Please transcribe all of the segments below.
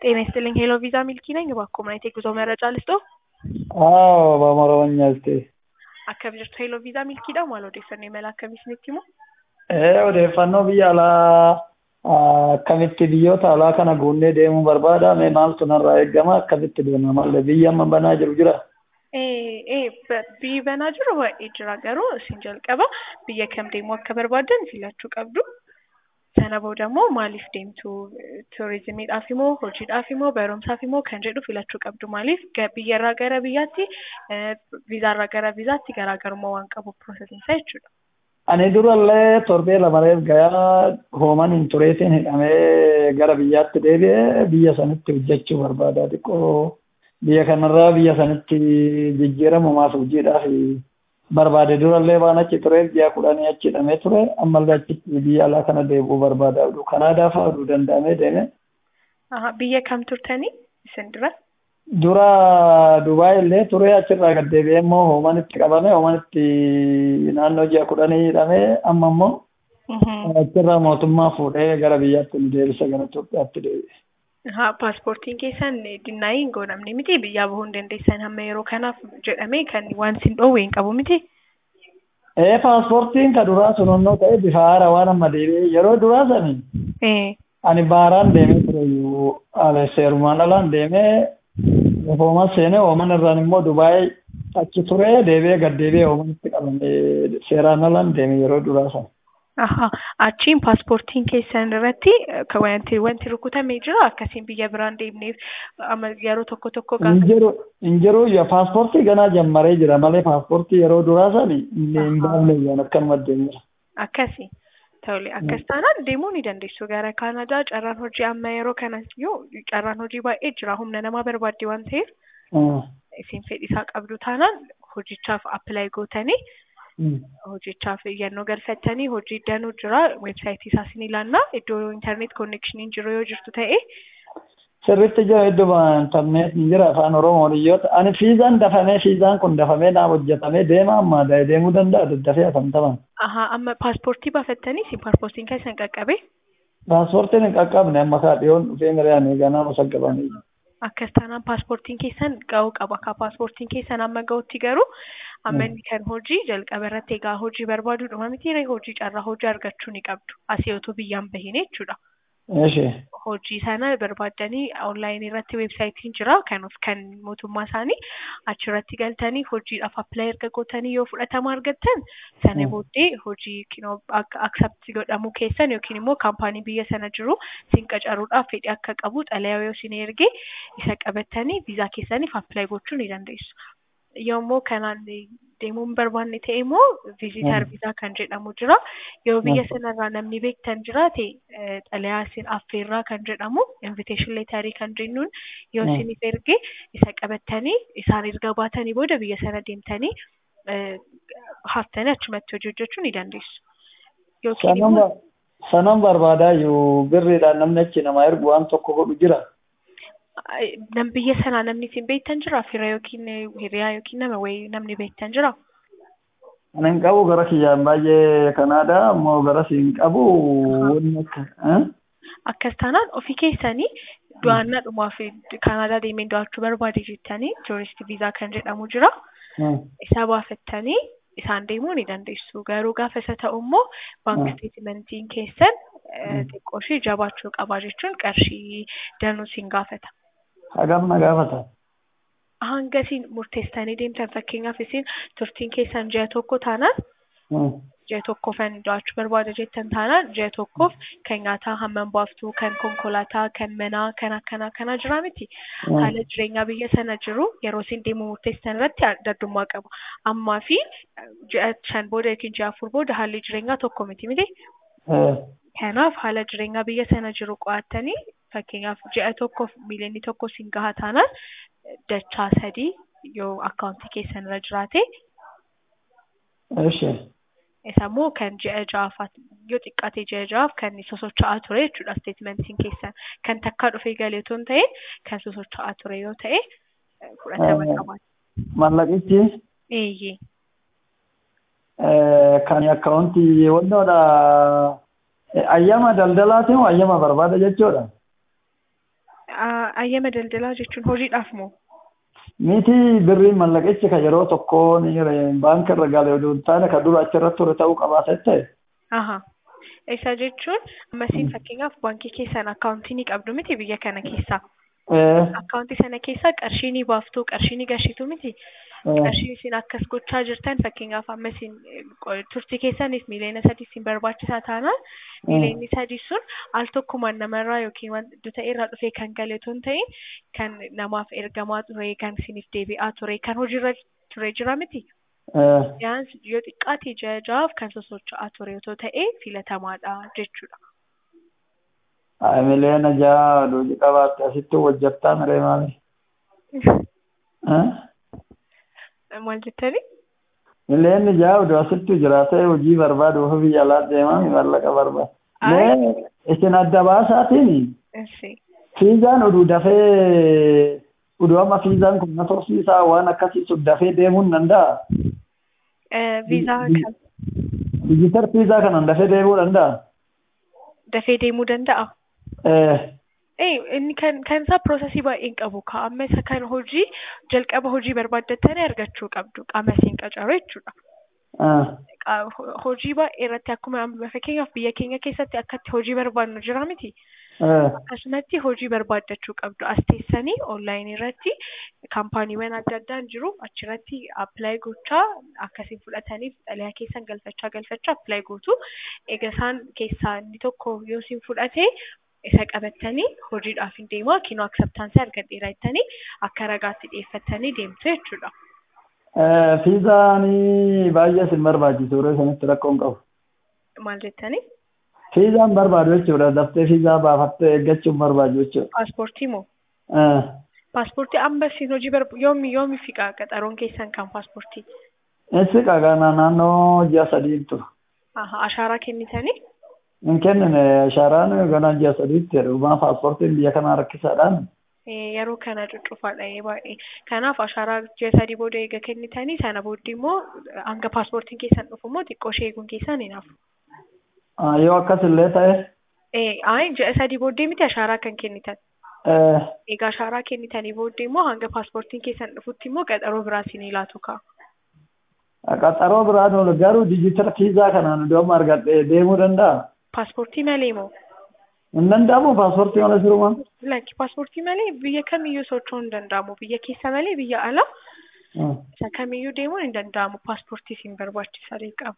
ጤና ይስጥልኝ ሄሎ ቪዛ ሚልኪ ነኝ። እባክዎ ምን አይነት የጉዞ መረጃ ልስጥዎ? አዎ በአማርኛ እስቲ Akkam jirtu Hello Visa Milkiidha maal odeeffannoo imala akkamii isinitti himu? ee odeeffannoo biyya alaa akkamitti biyyoota alaa kana guunnee deemuu barbaada mee maaltu narraa eegama akkamitti deema malee biyya amma banaa jiru jira Biyyi banaa jiru baay'ee jira garuu isin jalqaba biyya kam deemuu akka barbaaddan filachuu qabdu. Sana booda immoo maaliif deemtu turizimiidhaaf immoo hojiidhaaf immoo barumsaaf immoo kan jedhu filachuu qabdu maaliif biyyarraa gara biyyaatti viizaarraa gara viizaatti garaagarummaa waan qabu piroosesiinsaa jechuudha. ani durallee torbee lamareef gayaa hooman hin tureetiin hidhamee gara biyyaatti deebi'ee biyya sanitti hojjechuu barbaada xiqqoo biyya kanarraa biyya sanitti jijjiiramumaaf hojiidhaaf barbaade durallee waan achi tureef ji'a kudhanii achi hidhamee ture ammallee achitti biyya alaa kana deebi'uu barbaada kanaadaa fa'aa oduu danda'amee deeme. Biyya kam turtanii isin dura? dura Dubaay illee ture achirraa gad deebi'ee immoo hoomanitti qabame hoomanitti naannoo ji'a kudhanii hidhamee amma immoo achirraa mootummaa fuudhee gara biyyaatti nu deebisa gara Itoophiyaatti deebi'e. Haa paaspoortiin keessan dinnaayii hin goonamne miti biyyaa bahuu hin dandeessan hamma yeroo kanaaf jedhamee kan waan sin dhoowwe hin qabu miti. Ee paaspoortiin ka duraa sunonnoo ta'e bifa haara waan amma deebi'e yeroo duraa sani ani baaraan deemee ture iyyuu seerumaan alaan deemee Hooman seenee hooman irraan immoo Dubaay achi ture deebi'ee gad deebi'ee hoomanitti qabamee seeraan alaan deeme yeroo duraa sana. Aha achiin paaspoortiin keessan irratti wanti wanti rukutamee jira akkasiin biyya biraan deemneef yeroo tokko tokko Hin jiru yaa paaspoortii ganaa jammaree jira malee paaspoortii yeroo duraa sani hin baafne yaa akkanuma deemira. Akkasi. Tole akkas taanaan deemuu ni dandeessu gara Kaanadaa carraan hojii amma yeroo kanas yoo carraan hojii baay'ee jira humna namaa barbaadde waan ta'eef isin fedhisaa qabdu taanaan hojichaaf appilaayi gootanii hojichaaf iyyannoo galfattanii hojii danuu jira weebsaayitii isaas ni ilaallaa iddoo intarneet konneekshiniin jiru yoo jirtu ta'e. Sirriitti jira iddoo intarneet ni jira afaan oromoon iyyoota ani fiizaan dafamee fiizaan kun dafamee naaf hojjetamee deema amma deemuu danda'a daddafee afantaman. Aha amma paaspoortii baafattanii isin paaspoortiin keessan qaqqabe. Paaspoortiin hin qaqqabne amma kaa dhiyoon dhufee miriyaan ganaa musaqqabanii. Akkas taanaan paaspoortiin keessan ga'uu qaba. Akka paaspoortiin keessan amma ga'utti garuu amma inni kan hojii jalqaba irratti egaa hojii barbaaduu dhuma miti hojii carraa hojii argachuu ni qabdu. Asii otoo biyyaan bahine jechuudha. Hojii sana barbaaddanii onlaayinii irratti weebsaayitiin jira kan of kan mootummaa isaanii achirratti galtanii hojiidhaaf appilaayi erga gootanii yoo fudhatama argattan sana booddee hojii aksepti godhamuu keessan yookiin immoo kaampaanii biyya sana jiru isin qacaruudhaaf fedhii akka qabu xalayaa yoo isin erge isa qabattanii viizaa keessaniif appilaayi gochuu ni dandeessu. Yommuu kanaan deemuu hin barbaanne ta'e immoo viizitar viizaa kan jedhamu jira. Yoo biyya sanarraa namni beektan jiraate xalayaa isin affeerraa kan jedhamu invitation leetarii kan jennuun yoo isiniif erge isa qabattanii isaan erga baatanii booda biyya sana deemtanii haftanii achumatti hojii hojjechuu ni dandeessu. Sanan barbaadaa yoo birriidhaan namni achi namaa ergu waan tokko godhu jira. nam biyya sanaa namni isin beektan jira fira yookiin hiriyaa yookiin nama wayii namni beektan jira. Ani hin qabu gara kiyyaan baay'ee kanaadha ammoo gara si hin qabu wanni akka. Akkas taanaan ofii keessanii du'aannaa dhumaaf Kanaadaa deemee daawwachuu barbaade jettanii tuurist viizaa kan jedhamu jira. Isa baafattanii isaan deemuu ni dandeessu. Garuu gaafa isa ta'u immoo baank isteetimentiin keessan xiqqoo ishee jabaachuu qaba jechuun qarshii danuu siin gaafata. Hagam na gaafata. Hanga isin murteessitanii deemtan fakkeenyaaf isin turtiin keessan ji'a tokko taanaan ji'a tokkoofan daawwachuu barbaada jettan taanaan ji'a tokkoof kan nyaataa hammam baaftu kan konkolaataa kan manaa kan akkanaa kanaa jira miti. Haala jireenyaa biyya sana jiru yeroo isin deemuu murteessitan irratti addummaa qaba. Ammaa fi ji'a shan booda yookiin ji'a afur booda haalli jireenyaa tokko miti miti. Kanaaf haala jireenyaa biyya sana jiru qo'attanii fakkeenyaaf ji'a tokkoof miiliyoonii tokko siin gahaa taanaan dachaa sadii yoo akkaawuntii keessan irra jiraate. Isa immoo kan ji'a ja'afaat yoo xiqqaate ji'a ja'aaf kan sosocho'aa ture jechuudha isteetimentiin keessan kan takkaa dhufee galee otoo hin ta'in kan sosocho'aa ture yoo ta'e fudhatama qabaata. Mallaqichi? Eeyyee. Kan akkaawuntii wantoodha. ayyama daldalaatiin ayyama barbaada jechuudha. Ayyama daldalaa jechuun hojiidhaaf moo? Miti birriin mallaqichi ka yeroo tokko ni baanka irra galee oduu hin taane ka dura achirratti ture ta'uu qabaata ta'e. Aha. Isa jechuun ammasiin fakkeenyaaf baankii keessan akkaawuntii ni qabdu miti biyya kana keessaa. Akkaawuntii sana keessaa qarshii ni baaftu qarshii ni gashitu miti. Qarshii isin akkas gochaa jirtan fakkeenyaaf amma isin turtii keessanis miiliyoona sadii isin barbaachisaa taanaan miiliyoonni sadii sun al tokkumaan namarraa yookiin wanta irraa dhufee kan gale otoo hin ta'in kan namaaf ergamaa ture kan isiniif deebi'aa ture kan hojiirra ture jira miti. Yaan yoo xiqqaate jajaaf kan sosocho'aa ture otoo ta'e filatamaadha jechuudha. Miliyoona ja'a hojii qabaatte asitti hojjettaa miree maali? Maal jettani? Miliyoonni ja'a oduu asitti jiraatee hojii barbaadu ofii biyya alaa deemaa mallaqa barbaada. Mee isin adda baasaatiin fiizaan oduu dafee oduu amma fiizaan kun na tursiisaa waan akkasiisu dafee deemuu hin danda'a. Viizaa kan. Dijitar fiizaa kanaan dafee deemuu danda'a. Dafee deemuu danda'a. inni kan kan isaa piroosesii baay'een qabu ka amma isa kan hojii jalqaba hojii barbaaddattanii argachuu qabdu qaama isiin qacaru jechuudha. Hojii baay'ee irratti akkuma fakkeenyaaf biyya keenya keessatti akkatti hojii barbaadnu jira miti. Akkasumatti hojii barbaaddachuu qabdu as teessanii onlaayinii irratti kaampaaniiwwan adda addaan jiru achirratti appilaayi gochaa akkasiin fudhataniif xalayaa keessan galfachaa galfachaa appilaayi gootu eega isaan keessaa inni tokko yoo isin fudhate isa qabattanii hojiidhaaf hin deemaa kinoo akseptaansii argadheera jettanii akka ragaatti dhiyeeffattanii deemtu jechuudha. Fiizaanii baay'ee isin barbaachisu yeroo isinitti rakkoon qabu. Maal jettanii? Fiizaan barbaadu jechuudha. Daftee fiizaa baafattee eeggachuun barbaadu jechuudha. Paaspoortii moo? Paaspoortii amma isin hojii barbaadu yoomi yoomi fiqa qaxaroon keessan kan paaspoortii? Insi qagaa naannoo ji'a sadii tura. Ashaaraa kennitanii? Hin kennine ashaaraan ganaa ji'a sadiitti jedhu paaspoortiin biyya kanaa rakkisaadhaan. yeroo kana cuccufaadha baay'ee. Kanaaf ashaaraa ji'a sadii booda eega kennitanii sana booddee immoo hanga paaspoortiin keessan dhufu immoo xiqqoo ishee eeguun keessan hin hafu. Yoo akkas illee ta'e. Ayi ji'a sadii booddee miti ashaaraa kan kennitan. Egaa ashaaraa kennitanii booddee immoo hanga paaspoortiin keessan dhufutti immoo qaxaroo biraa isin laatu ka'a. Qaxaroo biraan oolu garuu dijitala fiizaa kanaan iddoo amma argadhee deemuu danda'a. Paaspoortii malee moo? Hin danda'amu paaspoortii malee sirumaa. Lakki paaspoortii malee biyya kamiyyuu socho'uu hin danda'amu. Biyya keessa malee biyya alaa isa kamiyyuu deemuun hin danda'amu. Paaspoortii isin barbaachisa qaba.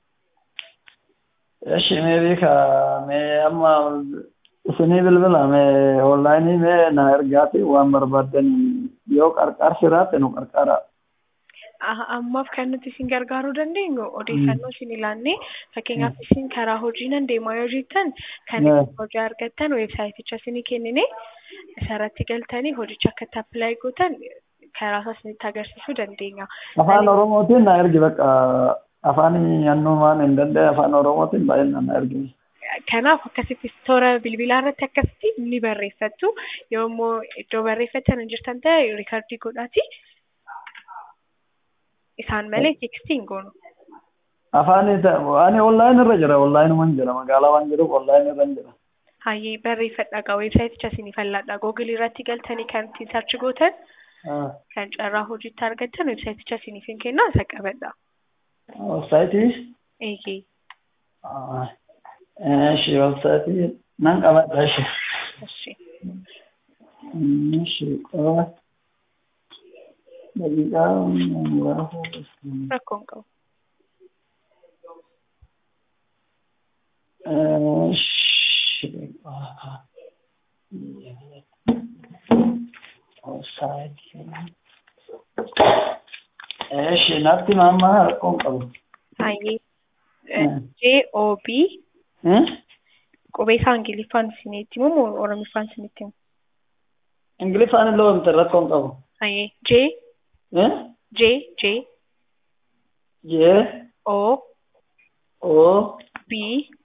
Eshi mee beeka mee amma isinii bilbila mee onlaayinii mee na ergaati waan barbaaddan yoo qarqaarsi raate nu qarqaara. ammaaf kan nuti isin gargaaruu dandeenyu odeeffannoo isin ilaannee fakkeenyaaf isin karaa hojii nan deemaa yoo jettan kan hojii argattan weebsaayiticha isinii kennine isarratti galtanii hojicha akka itti appilaayi gootan karaa isaa isinitti agarsiisuu dandeenya. Afaan Oromootiin na ergi bakka afaan yannuu waan hin danda'e afaan Oromootiin baay'inaan na ergi. Kanaaf akkasitti toora bilbilaa irratti akkasitti ni barreeffattu yoo immoo iddoo barreeffatan hin jirtan ta'e riikardii godhaati. isaan malee tekstii hin goonu. Afaan ani onlaayin irra jira onlaayinuma jira magaalaa waan jiruuf onlaayin irra jira. Hayyee barreeffadha gaa weebsaayiticha isinii falladha googilii irratti galtanii kan ittiin sarchi gootan kan carraa hojiitti argattan weebsaayiticha isiniif hin kennaa isa qabadha. Weebsaayitii? Eeyyee. Eshi weebsaayitii nan qabadha eshi. Eshi. Eshi qaba. daqiiqaa muraasa. Rakkoon qabu. Eshi natti mamma rakkoon qabu. Hayyee. J-O-B. Qubee isaa Ingiliffaan isinitti himu moo Oromiffaan isinitti himu? Ingiliffaan illee wanti rakkoon qabu. Hayyee. J. J. J. J. O. O. B.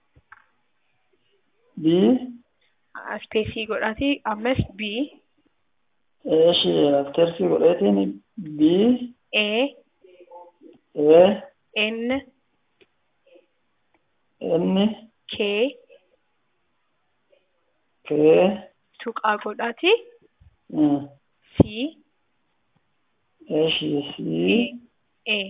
B. Ispeesii godhaati ammas B. Eshi afteersii godheetiin B. A. A. N. N. K. K. Tuqaa godhaati. Eh, C Eshi si A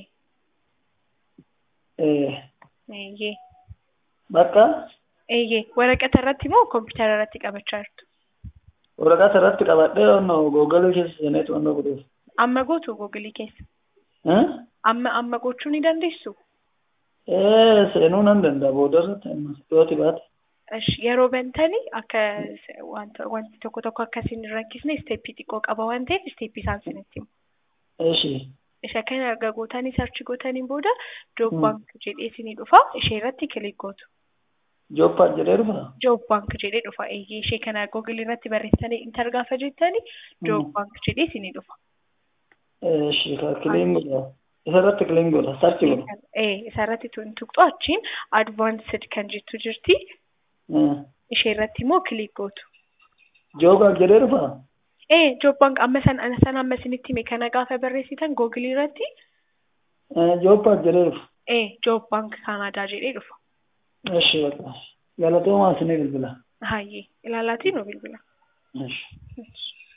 eh, eeyyee bakka eeyyee waraqata irratti moo kompiitara irratti qabachaa jirtu? waraqata irratti qabadhee onno googalii keessa seeneetu onno godhuuf. Amma gootu googilii keessa. Eh? Amma amma gochuu ni dandeessu? Eh, seenuu nan danda'a booda irratti amma yooti baate. Ish, yeroo bantanii akka s- wanta wanti tokko tokko akkasiin hin rakkisne isteeppii xiqqoo qaba waan ta'eef isteeppii isaan isinitti himu. Eshi Isa kana erga gootanii sarchi gootaniin booda joob Hmm. baank jedhee isinii dhufa ishee irratti kilik gootu. joppaat jedhee dhufa. Joob baank jedhee dhufa eeyyee ishee kana googilii irratti barreessanii intar gaafa jettanii joob Hmm. baank jedhee isinii dhufa. Eshi ka kiliin godha. Isa irratti kiliin godha. Sarchi godha. Ee isa irratti tun tuqxu achiin advaansed kan jettu jirti Eh, ishee irratti immoo kilik gootu. Joogaaf jedhee dhufa. Ee joob baank amma san san amma isinitti hime kana gaafa barreessitan googilii irratti Eh, Joppaat jedhee dhufa. ee joob baank kaanaadaa jedhee dhufa. Eshi bakka. Galatoomaa isinii bilbila. Hayyee ilaalaatii nu bilbila. Eshi. Yes.